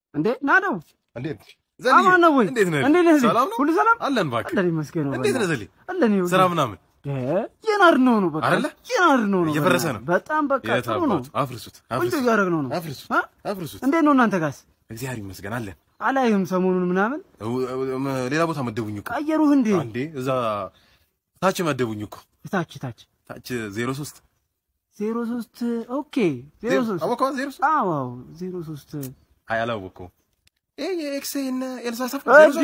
እንዴ ና ነው እንዴት አማን ነው ወይ? እንዴት ነህ? እንዴት ነህ? እዚህ? ሰላም ነው? ሁሉ ሰላም? አለን እባክህ። አለን ይመስገን። እንዴት ነህ ዘሌ? አለን ይኸውልህ። ስራ ምናምን የናር ነው ነው በቃ አይደለ? የናር ነው ነው እየፈረሰ ነው። በጣም በቃ የት ጥሩ ነው። አባቱ? አፍርሱት፣ ቆንጆ አፍርሱት፣ እያደረግነው ነው። አፍርሱት፣ አ? አፍርሱት። እንዴት ነው እናንተ ጋስ? እግዚአብሔር ይመስገን አለን። አላይህም ሰሞኑን ምናምን እው- እው- ሌላ ቦታ መደቡኝ እኮ ቀየሩህ እንዴ? እንዴ እዛ ታች መደቡኝ እኮ ታች ታች ታች ዜሮ ሶስት ዜሮ ሶስት ኦኬ ዜሮ ሶስት አወቀዋ ዜሮ ሶስት አዎ አዎ ዜሮ ሶስት አይ አላወቀውም። ይሄ የኤክሴ እና ኤልሳ ሰፍ እጄ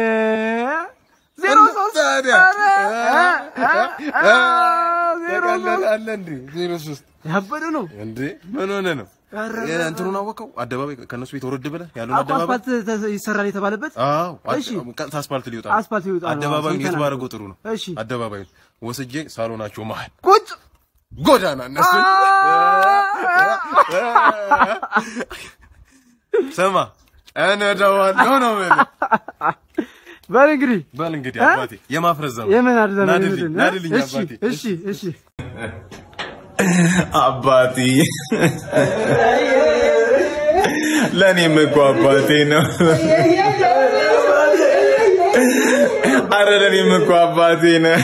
ዜሮ ሶስት ታዲያ ኧረ፣ እ፣ እ፣ እ፣ ዜሮ ሶስት አለ እንዴ ዜሮ ሶስት ያበደ ነው። እንዴ ምን ሆነ ነው? ኧረ፣ የ- እንትኑን አወቀው አደባባይ ከነሱ ቤት ወረድ ብለህ ያለውን አዎ፣ አደባባይ አስፋልት ተ- ይሰራል የተባለበት አዎ እሺ። ቀጥታ አስፋልት ሊወጣ ነው። አስፋልት ይወጣ ነው። አደባባዩን የት ሰምተናል። ባደረገው ጥሩ ነው። እሺ አደባባዩን ወስጄ ሳሎናቸው መሀል ቁጭ ጎዳና እነሱ ስማ እነዳዋለሁ ነው የምልህ። በል እንግዲህ በል እንግዲህ እ? አባቴ የማፍረስ ዘመን የምን አድዘን ናድልኝ ናድልኝ እሺ አባቴ እሺ እሺ አባቴ ለእኔም እኮ አባቴ ነው። አረ ለእኔም እኮ አባቴ ነው።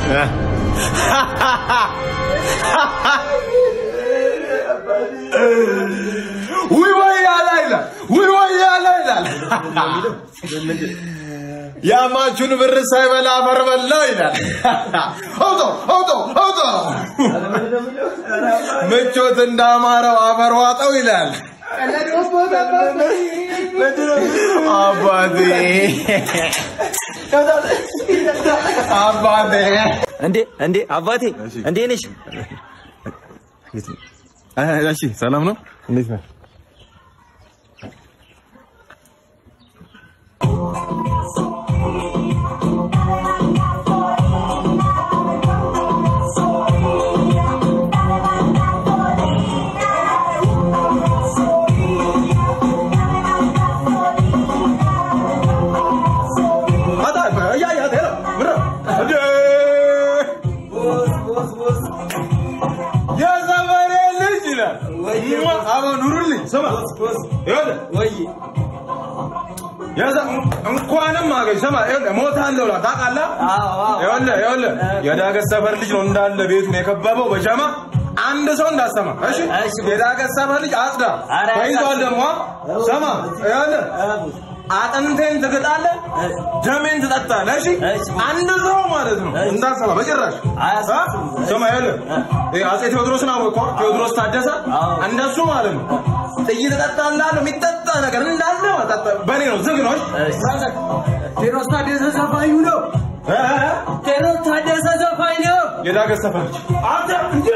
ውይ ወይ ያላ ይላል። ውይ ወይ ያላ ይላል። ያማቹን ብር ሳይበላ አፈር በላው ይላል። አውጦ አውጦ አውጦ ምቾት እንዳማረው አፈር ዋጠው ይላል። አባቴ አባቴ እንዴ እንዴ አባቴ እንዴ ነሽ? እሺ ሰላም ነው እንዴት ነህ የዘመኔ ልጅ ይላል። አባ ኑሩልኝ ስማ ይኸውልህ የዘ- እንኳንም አገኝ ስማ ይኸውልህ እሞታለሁ እላለሁ ታውቃለህ? ይኸውልህ ይኸውልህ የዳገት ሰፈር ልጅ ነው እንዳለ ቤቱን የከበበው በጀማ አንድ ሰው እንዳሰማ እሺ የዳገት ሰፈር ልጅ አጽዳ ኧረ ተይዟል ደግሞ ስማ ይኸውልህ አጥንቴን ትግጣለህ ደሜን ትጠጣለህ እሺ አንድ ሰው ማለት ነው እንዳሰማ በጭራሽ አ? ስማ ይኸውልህ ይሄ አፄ ቴዎድሮስን አወቀው ቴዎድሮስ ታደሰ እንደሱ ማለት ነው ጥይት እጠጣለሁ የሚጠጣ ነገር እንዳለ መጠጣ በእኔ ነው ዝግ ነው እሺ? ቴዎድሮስ ታደሰ ዘፋኙ ነው። እ? ቴዎድሮስ ታደሰ ዘፋኝ ነው። የዳገት ሰፈር ልጅ አንተ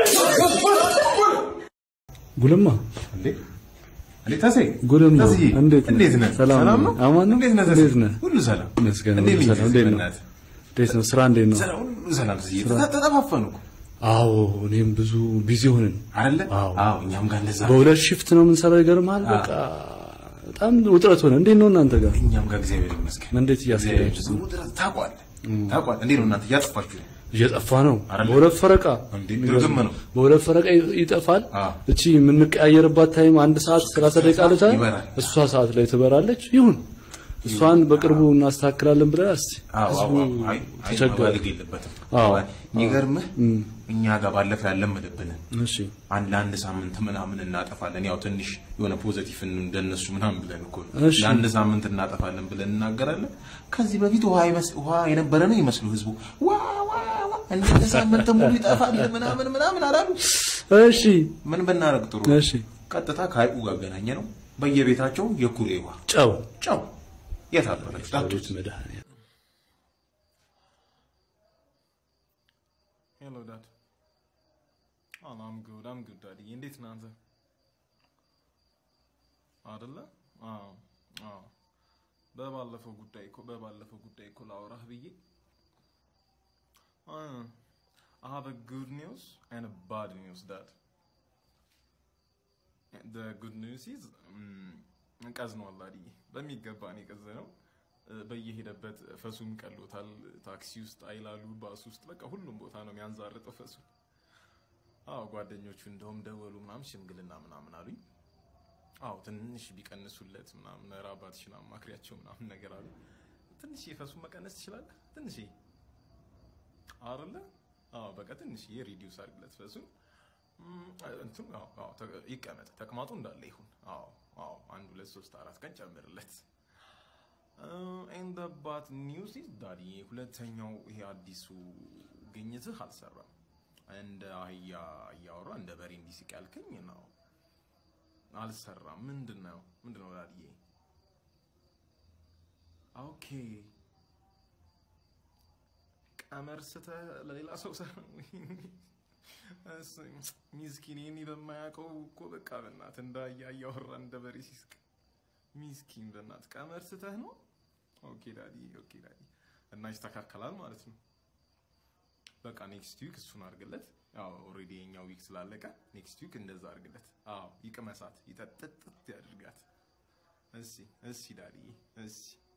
ጉልማ እንዴ እንዴ ተሴ ጉልማ ተስዬ፣ እንዴት ነህ? እንዴት ነህ? ሰላም ሰላም ነው? ነው? አማን ነው? እንዴት ነህ ተስዬ? እንዴት ነህ? ሁሉ ሰላም ይመስገን፣ እንዴት ሁሉ ነህ? ሰላም። እንዴት ነው? በእናትህ? እንዴት ነው? ስራ እንዴት ነው? ሰላም፣ ሁሉ ሰላም ተስዬ። ተጠ- ተጠፋፈኑ እኮ አዎ እኔም ብዙ ቢዚ ሆንን። አይደለ? አዎ። አዎ እኛም ጋር እንደዛ በሁለት ሽፍት ነው የምንሰራው። ይገርምሃል። በቃ በጣም ውጥረት ሆነ። እንዴት ነው እናንተ ጋር? እኛም ጋር እግዚአብሔር ይመስገን። እንዴት እያስኬዳችሁ ነው? ውጥረት ታውቋለህ ታውቋለህ። እንዴት ነው እናንተ እያጠፋችሁ ነው? እየጠፋ ነው። አይደለ? በሁለት ፈረቃ እንዴ ድርግም ነው። በሁለት ፈረቃ ይ- ይጠፋል። አዎ። እቺ የምንቀያየርባት ታይም አንድ ሰዓት ሰላሳ ደቂቃ አለች አይደል? ይበራል። እሷ ሰዓት ላይ ትበራለች። ይሁን እሷን በቅርቡ እናስተካክላለን ብለን እስቲ አዎ ህዝቡ አዎ አይ አይ ተቸገረ። ማባለግ የለበትም። አዎ። የሚገርምህ እኛ ጋር ባለፈው ያለመደብንን እሺ አንድ ለአንድ ሳምንት ምናምን እናጠፋለን። ያው ትንሽ የሆነ ፖዘቲቭ እንደነሱ ምናምን ብለን እኮ ነው። እሺ። ለአንድ ሳምንት እናጠፋለን ብለን እናገራለን። ከዚህ በፊት ውሃ ይመስ- ውሃ የነበረ ነው ይመስሉ ህዝቡ ዋ ዋ ዋ እንደ ሳምንት ሙሉ ይጠፋል ምናምን ምናምን አላሉ። እሺ ምን ብናደርግ ጥሩ ነው? እሺ ቀጥታ ከሀይቁ ጋር አገናኘ ነው። በየቤታቸው የኩሬ ውሃ ጨው ጨው የት አባታችሁ ጠጡት? ዳዊት መድኃኒዓለም ሄሎ ዳድ አም ጉድ አም ጉድ ዳዲ እንዴት ነህ አንተ አይደለ አዎ አዎ በባለፈው ጉዳይ እኮ በባለፈው ጉዳይ እኮ ላውራህ ብዬ I have a good news and a bad news, Dad. The good news is ቀዝኗል አድዬ በሚገባ ነው የቀዘነው። በየሄደበት ፈሱን ቀሎታል። ታክሲ ውስጥ፣ አይላሉ፣ ባስ ውስጥ በቃ ሁሉም ቦታ ነው የሚያንዛርጠው ፈሱ። አዎ ጓደኞቹ እንደውም ደወሉ ምናምን ሽምግልና ምናምን አሉኝ። አዎ ትንሽ ቢቀንሱለት ምናምን ኧረ አባትሽን አማክሪያቸው ምናምን ነገር አሉ። ትንሽ ፈሱን መቀነስ ትችላለህ? ትንሽ አይደለ? አዎ በቃ ትንሽ ሪዲዩስ አድርግለት ፈሱን። እም፣ እንትኑ አዎ አዎ ተ- ይቀመጥ፣ ተቅማጡ እንዳለ ይሁን። አዎ አዎ አንድ ሁለት ሶስት አራት ቀን ጨምርለት። ኤንድ ባት ኒውስ ኢዝ ዳዲ ሁለተኛው ይሄ አዲሱ ግኝትህ አልሰራም። እንደ አህያ እያወራ እንደ በሬ እንዲስቅ ያልከኝ ነው አልሰራም። ምንድን ነው ምንድን ነው ዳዲዬ? ኦኬ ቀመር ስተህ ለሌላ ሰው ሰ ሚስኪን ይህን በማያውቀው እኮ በቃ በእናት እንደ አህያ እያወራ እንደ በሬ ሲስቅ ሚስኪን በእናት ቀመር ስተህ ነው። ኦኬ ዳዲ ኦኬ ዳዲ እና ይስተካከላል ማለት ነው። በቃ ኔክስት ዊክ እሱን አድርግለት። ያው ኦልሬዲ የኛው ዊክ ስላለቀ ኔክስት ዊክ እንደዛ አድርግለት። አዎ ይቅመሳት፣ ይጠጥጥጥ ያድርጋት። እሺ እሺ ዳዲ እሺ።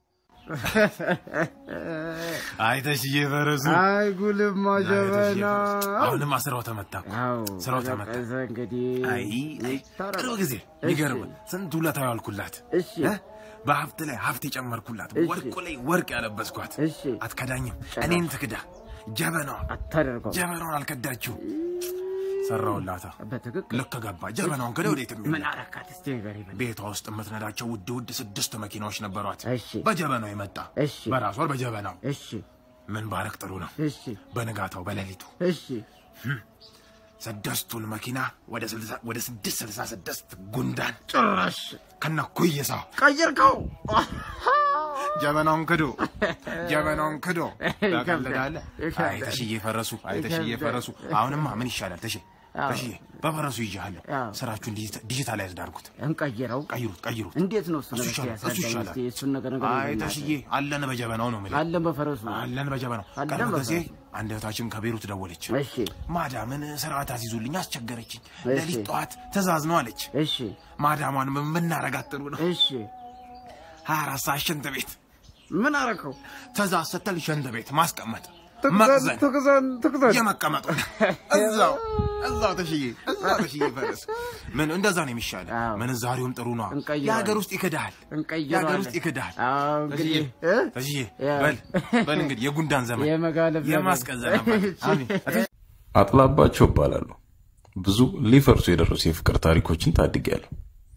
አይተሽ እየፈረሱ አይ ጉልማ ጀበና አሁንማ ስራው ተመታ እኮ። አዎ ስራው ተመታ። ተቀዘ እንግዲህ አይ አይ፣ ቅርብ ጊዜ የሚገርም ስንት ውለታ ያዋልኩላት እሺ እ? በሀብት ላይ ሀብት የጨመርኩላት እሺ። ወርቁ ላይ ወርቅ ያለበስኳት እሺ አትከዳኝም። እኔን ትክዳ ጀበናዋ አታደርገው ጀበናውን አልከዳችው። ሰራውላታ በትክክል ልክ ገባ። ጀበናውን ከደ ወዴት ምን የሚል አረካት እስቲ ንገሪ ምን ቤቷ ውስጥ የምትነዳቸው ውድ ውድ ስድስት መኪናዎች ነበሯት። እሺ በጀበናው የመጣ እሺ በራሷ በጀበናው እሺ ምን ባረክ ጥሩ ነው። እሺ በንጋታው በሌሊቱ እሺ ስድስቱን መኪና ወደ ስልሳ- ወደ ስድስት ስልሳ ስድስት ጉንዳን ጭራሽ ከነ ኩይሳው ቀይርከው ጀበናውን ክዶ ጀበናውን ክዶ ይከብዳል፣ ታቀልዳለህ። ይከብዳል። አይ ተሽዬ ፈረሱ፣ አይ ተሽዬ ይከብዳል። ፈረሱ። አሁንማ ምን ይሻላል? ተሽ አዎ። ተሽዬ በፈረሱ ይዣለሁ። አዎ። ስራችሁን ዲጂታላይዝ ዳርጉት። እንቀይረው ቀይሩት፣ ቀይሩት። እንዴት ነው እሱ እሱ ነገር ይሻላል፣ እሱ ያሳዳኝ ይሻላል። እስቲ እሱን ነገር ነገር አይ ተሽዬ አለን በጀበናው ነው የምልህ። አለን በፈረሱ አለን በጀበናው። አለን ቀደም ጊዜ በፈረሱ። አንድ እህታችን ከቤሩት ደወለች። እሺ ማዳምን ስርዓት አስይዙልኝ አስቸገረችኝ። እሺ። ሌሊት ጠዋት ትእዛዝ ነው አለች። እሺ ማዳሟን የምናረጋት ጥሩ ነው። እሺ ሀያ አራት ሰዓት ሽንት ቤት ምን አረከው ትእዛዝ ስትል ሽንት ቤት ማስቀመጥ ትክዘን መቅዘን ትክዘን ትክዘን የመቀመጡ እዛው እዛው ተሽዬ እዛው ተሽዬ ፈረስ ምን እንደዛ ነው የሚሻለው። አዎ። ምንዛሬውም ጥሩ ነው። እንቀይረዋለን። የሀገር ውስጥ ይክዳል። እንቀይረዋለን። የሀገር ውስጥ ይክዳል። አዎ እንግዲህ ተሽዬ እ? ተሽዬ ያ- በል በል እንግዲህ የጉንዳን ዘመን የመጋለብ ዘመን። የማስቀዘን አባት። አሜን። አጥላባቸው እባላለሁ። ብዙ ሊፈርሱ የደረሱ የፍቅር ታሪኮችን ታድጌያለሁ።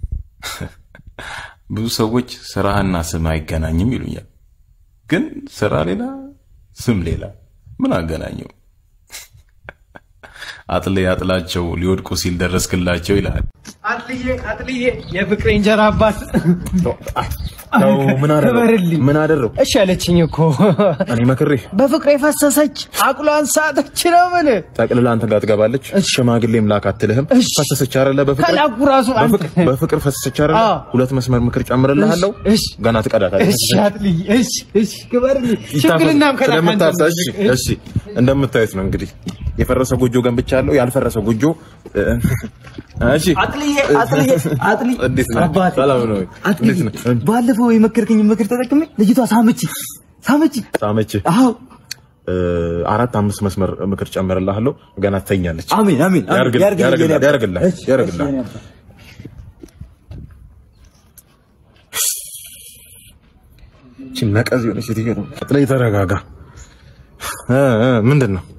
ብዙ ሰዎች ስራህና ስም አይገናኝም ይሉኛል። ግን ስራ ሌላ፣ ስም ሌላ፣ ምን አገናኘው? አጥሌ አጥላቸው ሊወድቁ ሲል ደረስክላቸው ይላል። አጥልዬ አጥልዬ የፍቅሬ እንጀራ አባት ምን ክበርልኝ። ምን አደረው? እሺ አለችኝ እኮ እኔ መክሬ በፍቅሬ ፈሰሰች አቁሏን ሳተች ነው ምን ጠቅልላ አንተ ጋር ትገባለች። ሽማግሌም ላክ አትልህም። እሺ። ፈሰሰች አይደለ? በፍቅር ከላኩ ራሱ አንተ በፍቅር- በፍቅር ፈሰሰች አይደለ? አዎ። ሁለት መስመር ምክር ጨምርልሃለሁ። እሺ። ገና ትቀዳታለች። እሺ አጥልዬ እሺ እሺ ክበርልኝ ሽምግልናም ከላክ አንተ ስለምታሳ እሺ፣ እሺ እንደምታዩት ነው እንግዲህ የፈረሰ ጎጆ ገንብቻለሁ። ያልፈረሰ ጎጆ እ፣ እሺ አጥልዬ አጥልዬ አጥልዬ እንዴት ነህ? አባቴ ሰላም ነው ወይ? አጥልዬ እንዴት ነህ? ባለፈው የመከርከኝ ምክር ተጠቅሜ ልጅቷ ሳመች ሳመች ሳመች አዎ እ፣ አራት አምስት መስመር ምክር ጨምርልሃለሁ። ገና ትተኛለች። አሜን አሜን አሜን። ያርግልህ፣ ያርግልህ ያርግልህ፣ የኔ አባት። ያርግልህ፣ እሺ፣ ያርግልህ። እሺ የኔ አባት። እቺ ነቀዝ የሆነች ሴትዮ ነው። ላይ ተረጋጋ። እ፣ እ፣ ምንድን ነው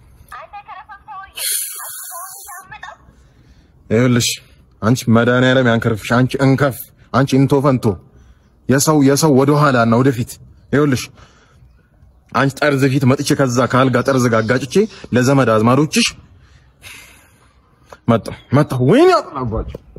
ይኸውልሽ አንቺ መድኃኒዓለም ያንከርፍሽ። አንቺ እንከፍ፣ አንቺ እንቶ ፈንቶ የሰው የሰው ወደ ኋላ እና ወደፊት። ይኸውልሽ አንቺ ጠርዝ ፊት መጥቼ ከዛ ከአልጋ ጠርዝ ጋር አጋጭቼ ለዘመድ አዝማዶችሽ መጣሁ መጣሁ። ወይኔ አጥላባቸው